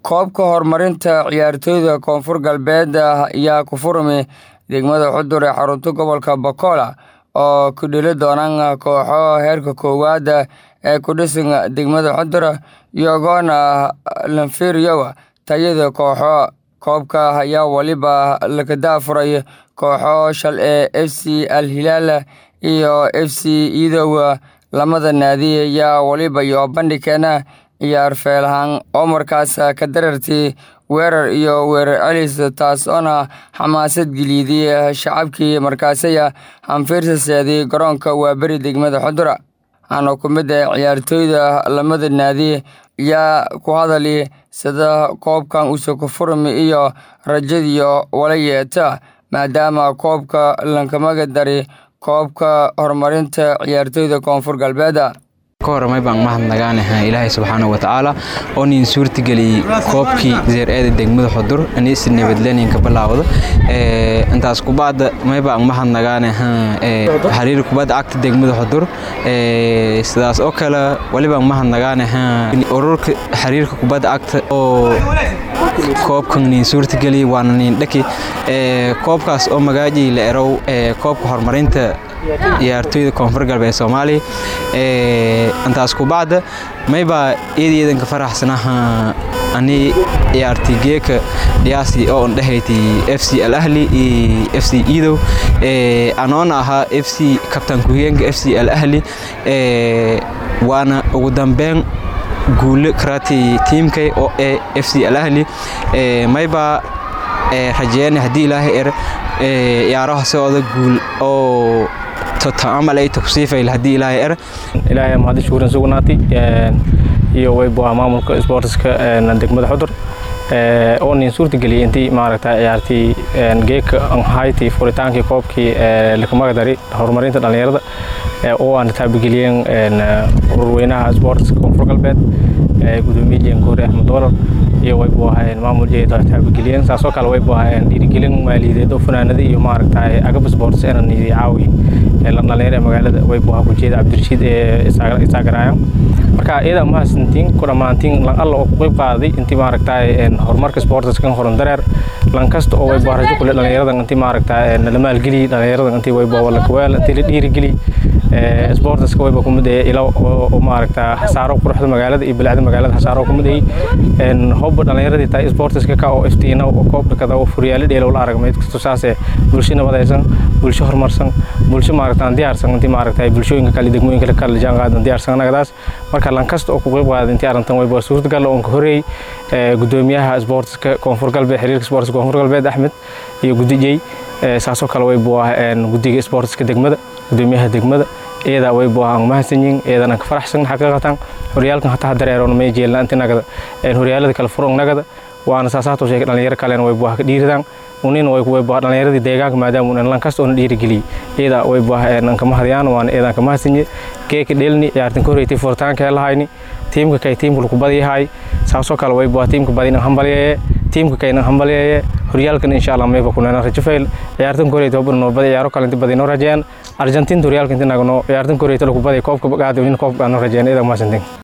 koobka horumarinta ciyaartoyda koonfur galbeed ayaa ku furmay degmada xudur ee xarunta gobolka bokola oo ku dheli doonaan kooxo heerka koowaad ee ku dhisan degmada xudur iyagoona lanfiriyowa tayada kooxo koobka ayaa weliba laga daafuray kooxo shal ee f c al hilaal iyo f c idow lamada naadi ayaa weliba iyo bandhigkeena ciyaar feelahaan oo markaas ka darartay weerar iyo weerar celis taas oona xamaasad geliiday shacabkii markaasaya hanfiirsaseeday garoonka waaberi degmada xudura waxaana ku mid ah ciyaartooyda lamada naadi ayaa ku hadali sida koobkan uuse ku furmi iyo rajadiyo wala yeeta maadaama koobka lankamaga dari koobka horumarinta ciyaartooyda koonfur galbeed kahormay baan mahadnagaanaha ilaahay subxaana watacaala oo nin suurtageliyey koobkii zeer-eeda degmada xudur aniisi nabadleeninka bilaawda intaas kubadda may baan mahadnagaanaha xiriir kubadda cagta degmada xudur sidaas oo kale walibaan mahadnagaanaha ururka xiriirka kubadda cagta oo koobkan nin suurtageliyey waana nin dhaki koobkaas oo magaajii la erow koobka horumarinta ciyaartooyda koonfur galbeed soomaaliya intaas kubacda maybaa eedayeedanka faraxsanaha ani ciyaartay geeka dhiyaasi oo ondhehayti f c al ahli iyo f c idow anoona ahaa f c kabtaan ku-higeenka f c al ahli waana ugu dambeyn guule karati tiimkay oo ee f c al ahli maybaa rajeeyana haddii ilaahay er ciyaaraha socda guul oo amal ay tagsiifayl haddii ilaahay er ilaahay mahadi shukuran sugnaatay iyo waybuha maamulka sportska degmada xudur oo nin suurtageliyay intii maaragta ciyaartii geeka hayti furitaankii koobkii lakamagadari horumarinta dhallinyarada oo aan taabageliyeen ururweynaha sportska koonfur galbeed gudoomiye jeenkoore axmed doolar iyo way buu ahaayeen maamul jeeda taabageliyeen saasoo kale way buu ahaayeen dhiirigelin maaliyadeed oo funaanada iyo maaragtay agab sports inaan caawi dhalinyaro ee magaalada way buu ahaa kujeeda cabdirashiid ee isaagaraaya marka iyada mahadsantiin ku dhammaantiin lan alla oo ku qayb qaaday intii maaragtay horumarka sportskan horan dareer lan kasta oo way buu rajo kule dhalinyaradan intii maaragtay la maalgeliy dhalinyaradan intii way buu wala kuweel intii la dhiirigeliy sportska wayba kumid ee ilo oo maaragta hasaaro quruxda magaalada iyo bilacda magaalada hasaaro kumid ay hobba dhalinyaradii tahay sportska ka oo iftiina oo koobka kada oo furyaalo dheelo la arag meed kasto saase bulsho nabadaysan bulsho horumarsan bulsho maaragta aan diyaarsan intii maaragta bulshooyinka kale degmooyinka kale jaan qaadan diyaarsan anagadaas marka lan kasta oo ku qayb qaaday intii arrintan wayba suurtagal oo ka horeeyay gudoomiyaha sportska koonfur galbeed xiriirka sportska koonfur galbeed axmed iyo gudijey saasoo kale way buu ah gudiga sportska degmada gudoomiyaha degmada iyada way buu ahaan mahadsanyiin iyadan ka faraxsan xaqiiqatan horyaalkan hataa dareeroon may jeelna inta nagada horyaalada kale furon nagada waana saasaatoo sheegay dhalinyaro kalena way buu ah ka dhiiridaan unin way way buu dhalinyaradii deegaanka maadaama unan lan kasta oona dhiirigeliyey iyada way buu ah aan ka mahadiyaan waana iyadan ka mahadsanyiin geeka dhelni ciyaartan ka horreeytay furitaanka lahayni tiimka kay tiimka lagu badiyahay saasoo kale way buu ah tiimka badina hambalyeeye tiimka kayna hambalyeeye horyaalkan insha allah mayba kunana rajo fayl ciyaartan ka horreeytay hobna noobada ciyaaro kale inta badinoo rajeen argentinta horyaalka inta nagno ciyaartan ka horreeytay lagu baday koobka gaada in koobka aan rajeen iyadan mahadsantiin